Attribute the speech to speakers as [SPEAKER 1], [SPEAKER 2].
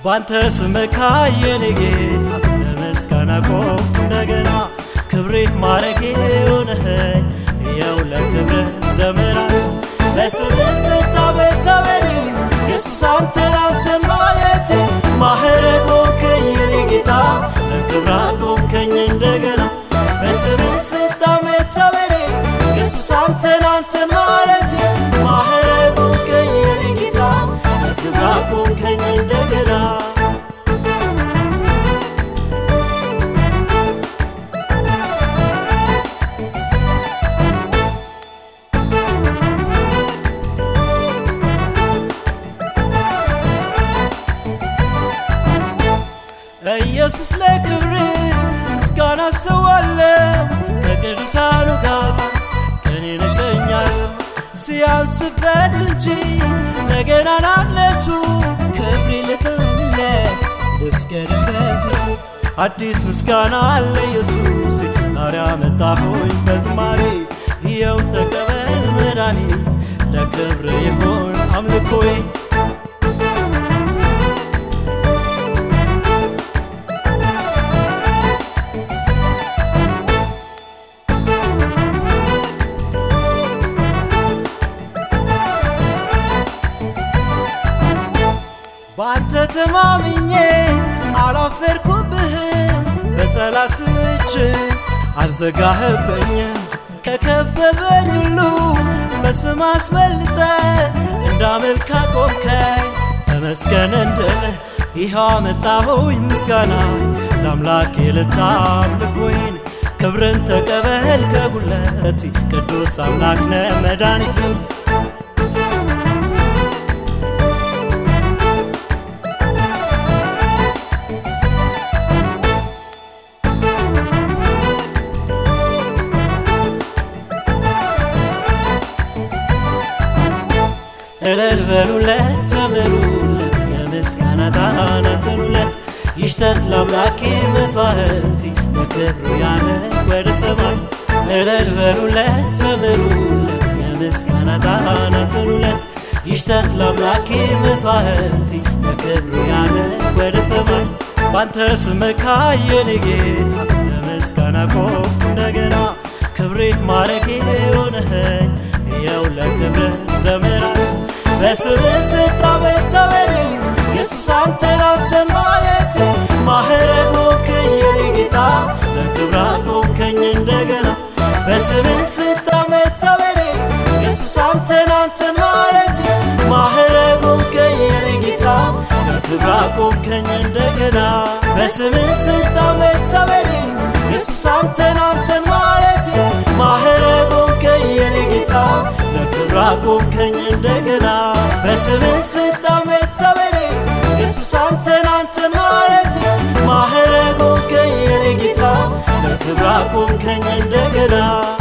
[SPEAKER 1] ባንተ ስመካ የኔ ጌታ ለምስጋና ቆም እንደገና ክብሬ ማረጌ ሆነኸኝ ያው ለክብረ ዘመራ ለስምህ ስታመት ተበሪ ኢየሱስ አንተን አንተን ማለቴ ማህረግ ሆንከኝ የኔ ጌታ ለክብራ ቆምከኝ እንደገና በስምህ ስታመት ተበሪ ኢየሱስ አንተን አንተን ማለቴ ማህረግ ሆንከኝ የኔ ጌታ ለክብራ ቆምከኝ እንደገና ኢየሱስ ለክብር ምስጋና ሰዋለው ከቅዱሳኑ ጋር ቀኔ እቀኛለሁ ሲያንስበት እንጂ ለገናናነቱ ክብር ልክለ ልስገድም በፊቱ አዲስ ምስጋና አለ ኢየሱስ ዛሬ አመጣሁኝ በዝማሬ ይኸው ተቀበል መድኃኒት ለክብር ይሆን አምልኮዬ በአንተ ተማምኜ አላፈርኩብህም፣ በጠላት እጅ አልዘጋህብኝም። ከከበበኝ ሁሉ በስም አስበልጠ እንዳመልክ አቆምከኝ። ተመስገን እንድልህ ይኸው አመጣሁኝ ምስጋና ለአምላኬ ልታምልኮይን ክብርን ተቀበል ከጉለት ቅዱስ አምላክ ነ መድኃኒት እልል በሉለት ዘምሩለት የምስጋና ታናትኑለት ይሽተት ለአምላኬ መስዋዕቲ ለክብሩ ያረግ ወደ ሰማይ እልል በሉለት ዘምሩለት የምስጋና ታናትኑለት ይሽተት ለአምላኬ መስዋዕቲ ለክብሩ ያረግ ወደ ሰማይ ባንተ ስመካ የኔ ጌታ ለምስጋና ቆም እንደገና ክብሬ ማረጌ ሆነኸኝ ያው ለክብር ዘመራ በስምህ ስታመት ተበሪ ኢየሱስ አንተን አንተን ማለቴ ማህረግ ሆንከኝ የኔ ጌታ ለክብራ ቆምከኝ እንደገና በስምህ ስታመት ተበሪ ኢየሱስ አንተን አንተን ማለቴ ማህረግ ሆንከኝ የኔ ጌታ ለክብራ ቆምከኝ እንደገና በስምህ ስታመት ተበሪ ኢየሱስ አንተን አንተን ማለቴ ማህረግ ሆንከኝ የኔ ጌታ ለክብራ ቆምከኝ እንደገና በስምህ ስታመት ተበሪ ኢየሱስ አንተን አንተን ማለቴ ማህረግ ሆንከኝ የኔ ጌታ ለክብራ ቆምከኝ እንደገና